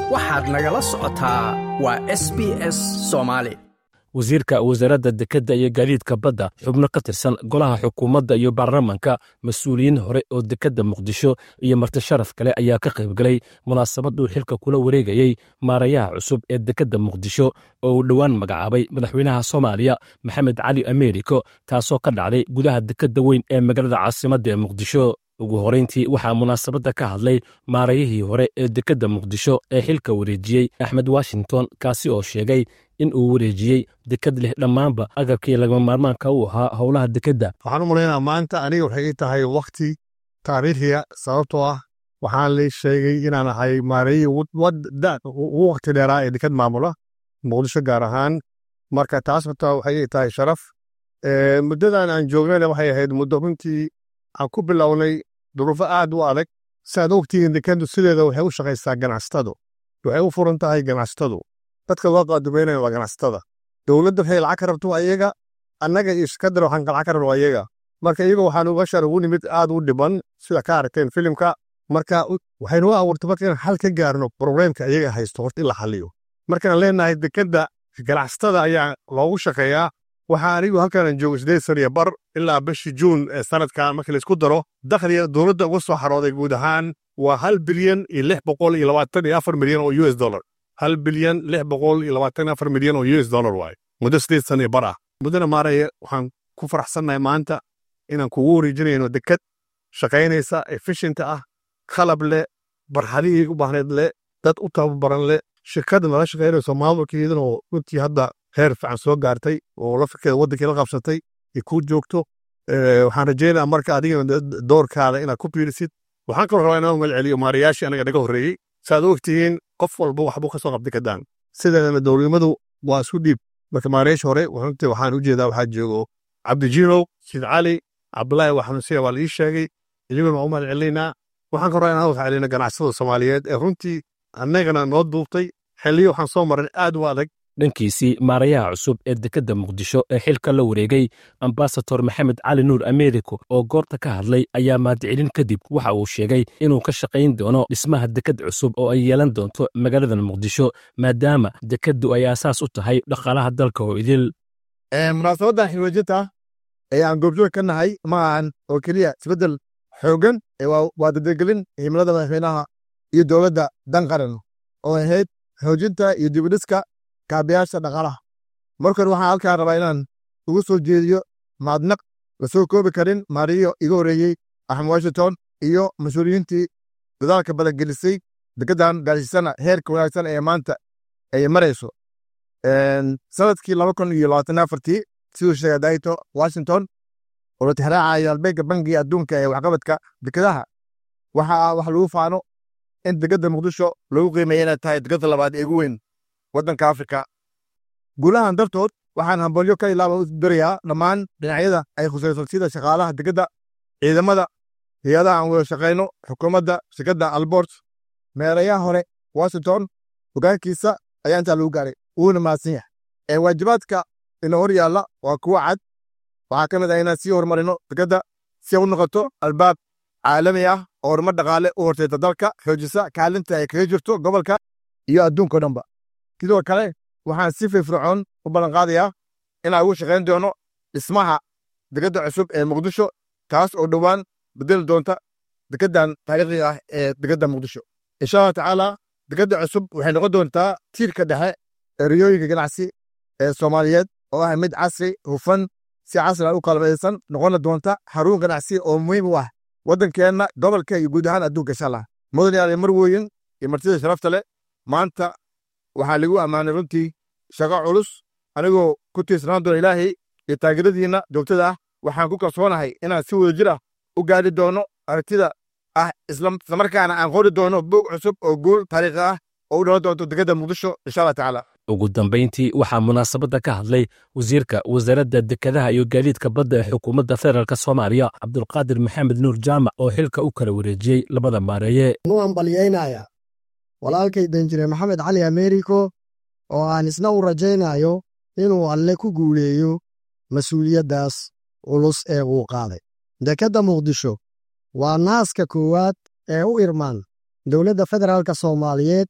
waxaad nagala socotaa waa s b s soomaali wasiirka wasaaradda dekedda iyo gaadiidka badda xubno ka tirsan golaha xukuumadda iyo baarlamanka mas-uuliyiin hore oo dekedda muqdisho iyo marti sharaf kale ayaa ka qaybgalay munaasabaduu xilka kula wareegayey maarayaha cusub ee dekedda muqdisho oo uu dhowaan magacaabay madaxweynaha soomaaliya maxamed cali ameeriko taasoo ka dhacday gudaha dekedda weyn ee magaalada caasimadda ee muqdisho ugu horayntii waxaa munaasabadda ka hadlay maarayihii hore ee dekedda muqdisho ee xilka wareejiyey axmed washington kaasi oo sheegay in uu wareejiyey deked leh dhammaanba agabkii lagama maarmaanka u ahaa howlaha dekedda waxaan u malaynaa maanta aniga waxay ii tahay wakhti taariikhiya sababtoo ah waxaan la sheegay inaan ahay maarayihii ugu wakhti dheeraa ee deked maamula muqdisho gaar ahaan marka taas horta waxay ii tahay sharaf muddadan aan joognayna waxay ahayd muddo runtii aan ku bilownay duruufo aad u adag siaad ogtihiin dekeddu sideeda waxay u shaqaysaa ganacsatadu waxay u furan tahay ganacsatadu dadka loo qaadumeynaya waa ganacsatada dowladda waxay lacag ka rabto ayaga annaga iyo shirkaddan waxaan lacag ka rabno ayaga marka iyaga waxaan uga shar ugu nimid aad u dhiban sida ka aragteen filimka marka waxaynu abuurtay marka inaan xal ka gaarno probleemka ayaga haysto horta in la xaliyo markaan leenahay dekedda ganacsatada ayaa loogu shaqeeyaa waxaa anigu halkaan joogo sideed san iyo bar ilaa bishii juun ee sanadkan markii laisku daro dakhliga dowladda uga soo xarooday guud ahaan waa hal bilyan iyo lix boqol iyo labaatan iyo afar milyan oo u s dollar hal bilyan lix boqol iyo labaatan afar milyan oo u s dollar waaye muddo sideed san iyo bar ah muddana maaraya waxaan ku faraxsannahay maanta inaan kugu wareejinayno deked shaqaynaysa efficienta ah qalab leh barxadihii u baahneed leh dad u tababaran leh shirkadda nala shaqaynayso maamulkeedana oo runtii hadda heer fiican soo gaartay oo lafirkeeda waddankii la qabsatay ay kuu joogto waxaan rajeynaa marka adigana doorkaada inaad ku biirisid waxaan kaloo rabaa inaan magaceliyo maarayaashii anaga naga horreeyey saaad ogtihiin qof walba waxbuu ka soo qabtay kadaan sideedana dowladnimadu waa isku dhiib marka maarayaasha hore runtii waxaan u jeedaa waxaa joogo cabdijiinow sid cali cabdulaahi waxanusiya waa la ii sheegay idiguna waa u mahad celinaynaa waxaan kaloo inaan wada celino ganacsada soomaaliyeed ee runtii annagana noo duubtay xilliyo waxaan soo marin aad u adag dhankiisii maarayaha cusub ee dekedda muqdisho ee xilka la wareegay ambasador maxamed cali nuur ameeriko oo goorta ka hadlay ayaa mahadcelin kadib waxa uu sheegay inuu ka shaqayn doono dhismaha deked cusub oo ay yeelan doonto magaaladan muqdisho maadaama dekeddu ay aasaas u tahay dhaqaalaha dalka oo idil munaasabaddan xilwajinta ee aan goobjoog ka nahay ma ahan oo keliya isbeddel xooggan waa dadegelin himilada madaxweynaha iyo dowladda dan qaran oo ahayd xoojinta iyo dibidhiska kaabayaasha dhaqaalaha markan waxaan halkaan rabaa inaan ugu soo jeediyo mahadnaq la soo koobi karin maariyo iga horreeyey axmed washington iyo mas-uuliyiintii dadaalka badangelisay dekeddan gaarsiisana heerka wanaagsan ee maanta ay marayso sanadkii laba kun iyo labaatan afartii siduu sheegay daito washington oo la tixraacayo albeegga bangiga adduunka ee waxqabadka dekedaha waxaa wax lagu faano in dekedda muqdisho lagu qiimeeya inay tahay dekedda labaad ee ugu weyn waddanka afrika guulahan dartood waxaan hambalyo ka ilaaba u dirayaa dhammaan dhinacyada ay khusayso sida shaqaalaha dekedda ciidamada hay-adaha aan wada shaqayno xukuumadda shirkadda albort meerayaha hore washington hogaankiisa ayaa intaa lagu gaaray wuuna mahadsan yahay ee waajibaadka ina hor yaalla waa kuwo cad waxaa ka mid ah inaan sii horumarino dekedda si u noqoto albaab caalami ah oo horumar dhaqaale u horteyta dalka xoojisa kaalinta ay kaga jirto gobolka iyo adduunka o dhanba sidoo kale waxaan si firfircoon u ballanqaadayaa inaan ugu shaqayn doono dhismaha dekedda cusub ee muqdisho taas oo dhowaan bedeli doonta dekeddan taariikhiga ah ee dekedda muqdisho insha allah tacaala dekedda cusub waxay noqon doontaa tiirka dhexe ee riyooyinka ganacsi ee soomaaliyeed oo ah mid casri hufan si casri u qalbaysan noqona doonta xarun ganacsi oo muhiim u ah waddankeenna gobolka iyo guud ahaan adduunka insha allah mudan yaale marweyn iyo martida sharafta leh maanta waxaa lagu ammaanay runtii shaqo culus anigoo ku tiirsanaan doona ilaahay iyo taageeradiinna joogtada ah waxaan ku kalsoonahay inaan si wada jir ah u gaadhi doono aragtida ah islamarkaana aan qori doono buog cusub oo guul taariikhi ah oo u dhalan doonto dekedda muqdisho insha allah tacaala ugu dambayntii waxaa munaasabadda ka hadlay wasiirka wasaaradda dekedaha iyo gaadiidka badda ee xukuumadda federaalk soomaaliya cabdulqaadir maxamed nuur jaamac oo xilka u kala wareejiyey labada maareeye nu hambalyaynaya walaalkay danjire maxamed cali ameeriko oo aan isna u rajaynayo inuu alle ku guuleeyo mas-uuliyaddaas culus ee uu qaaday dekedda muqdisho waa naaska koowaad ee u irmaan dowladda federaalka soomaaliyeed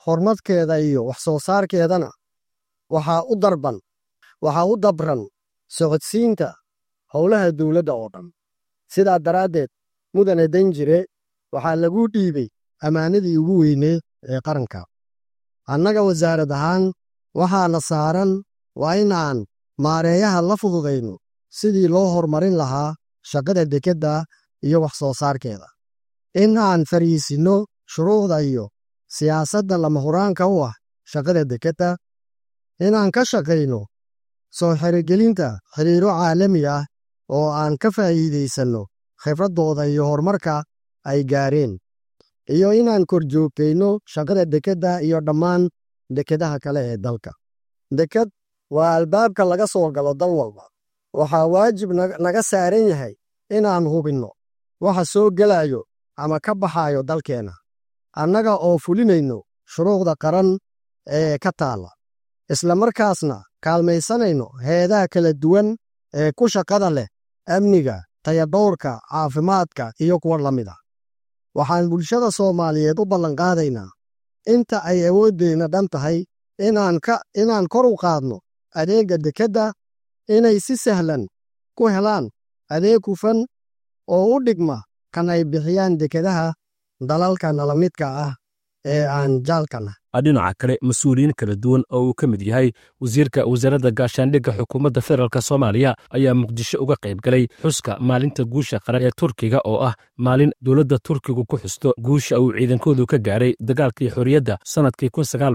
horumarkeeda iyo wax soo saarkeedana waxaa u darban waxaa u dabran socodsiinta howlaha dowladda oo dhan sidaa daraaddeed mudane danjire waxaa lagu dhiibay ammaanadii ugu weyneed ee qaranka annaga wasaarad ahaan waxaana saaran waa inaan maareeyaha la fududayno sidii loo horumarin lahaa shaqada dekedda iyo wax soo saarkeeda in aan fariisinno shuruucda iyo siyaasadda lama huraanka u ah shaqada dekedda inaan ka shaqayno soo xirigelinta xiriiro caalami ah oo aan ka faa'iidaysanno khibraddooda iyo horumarka ay gaareen iyo inaan korjoogtayno shaqada dekedda iyo dhammaan dekedaha kale ee dalka deked waa albaabka laga soo galo dal walba waxaa waajib naga saaran yahay inaan hubinno waxa soo gelayo ama ka baxayo dalkeenna annaga oo fulinayno shuruucda qaran ee ka taalla isla markaasna kaalmaysanayno heedaha kala duwan ee ku shaqada leh amniga tayadhowrka caafimaadka iyo kuwa la mid a waxaan bulshada soomaaliyeed u ballanqaadaynaa inta ay awooddeenna dhan tahay inaan kor u qaadno adeegga dekedda inay si sahlan ku helaan adeeg hufan oo u dhigma kan ay bixiyaan dekedaha dalalka nala midka ah ee aan jaalkana dhinaca kale mas-uuliyiin kala duwan oo uu ka mid yahay wasiirka wasaaradda gaashaandhigga xukuumadda federaalk soomaaliya ayaa muqdisho uga qayb galay xuska maalinta guusha qaran ee turkiga oo ah maalin dowladda turkigu ku xusto guusha uu ciidankoodu ka gaaray dagaalkii xorriyadda sannadkii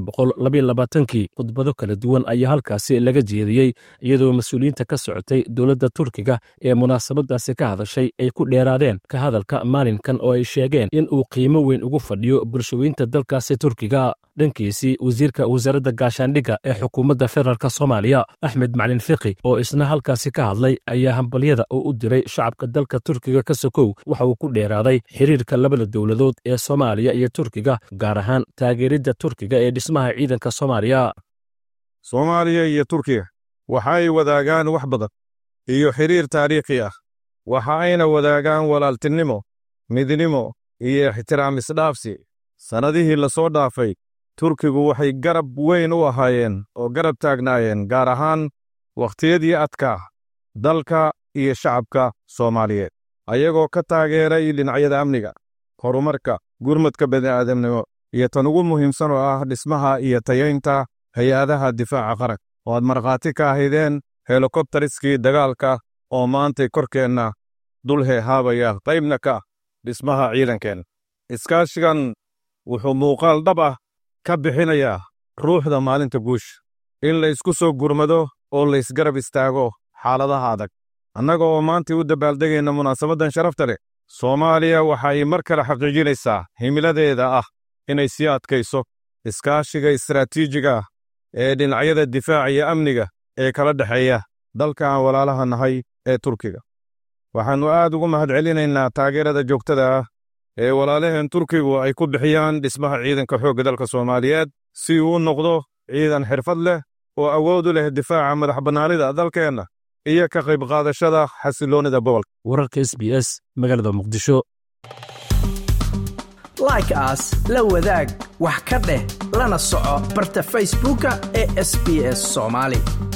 kii khudbado kala duwan ayaa halkaasi laga jeediyey iyadoo mas-uuliyiinta ka socotay dowladda turkiga ee munaasabadaasi ka hadashay ay ku dheeraadeen ka hadalka maalinkan oo ay sheegeen in uu qiimo weyn ugu fadhiyo bulshooyinta dalkaasi turkiga dhankiisii wasiirka wasaaradda gaashaandhigga ee xukuumadda federaalk soomaaliya axmed maclin fiqi oo isna halkaasi ka hadlay ayaa hambalyada uu u diray shacabka dalka turkiga ka sokow waxa uu ku dheeraaday xiriirka labada dowladood ee soomaaliya iyo turkiga gaar ahaan taageeridda turkiga ee dhismaha ciidanka soomaaliya soomaaliya iyo turkiga waxa ay wadaagaan wax badan iyo xiriir taariikhi ah waxa ayna wadaagaan walaaltinimo midnimo iyo ixtiraam isdhaafsi sannadihii la soo dhaafay turkigu waxay garab weyn u ahaayeen oo garab taagnaayeen gaar ahaan wakhtiyadii adkaa dalka iyo shacabka soomaaliyeed ayagoo ka taageeray dhinacyada amniga horumarka gurmadka bani'aadamnimo iyo tan ugu muhiimsan oo ah dhismaha iyo tayaynta hay-adaha difaaca qaran oo aad markhaati ka ahaydeen helikobtariskii dagaalka oo maantay korkeenna dul heehaabaya qaybna ka ah dhismaha ciidankeenna iskaashigan wuxuu muuqaal dhab ah ka bixinayaa ruuxda maalinta guusha in la isku soo gurmado oo la isgarab istaago xaaladaha adag annaga oo maantay u dabaaldegayna munaasabaddan sharafta leh soomaaliya waxa ay mar kale xaqiijinaysaa himiladeeda ah inay sii adkayso iskaashiga istaraatiijiga ah ee dhinacyada difaaca iyo amniga ee kala dhexeeya dalka aan walaalaha nahay ee turkiga waxaannu aad ugu mahadcelinaynaa taageerada joogtada ah ee walaalaheen turkigu ay ku bixiyaan dhismaha ciidanka xoogga dalka soomaaliyeed si uu u noqdo ciidan xirfad leh oo awood u leh difaaca madax bannaanida dalkeenna iyo ka qayb qaadashada xasiloonnida gobolka wararka s b s magaalada muqdisho like aas la wadaag wax ka dheh lana soco barta facebooka ee sb s soomaali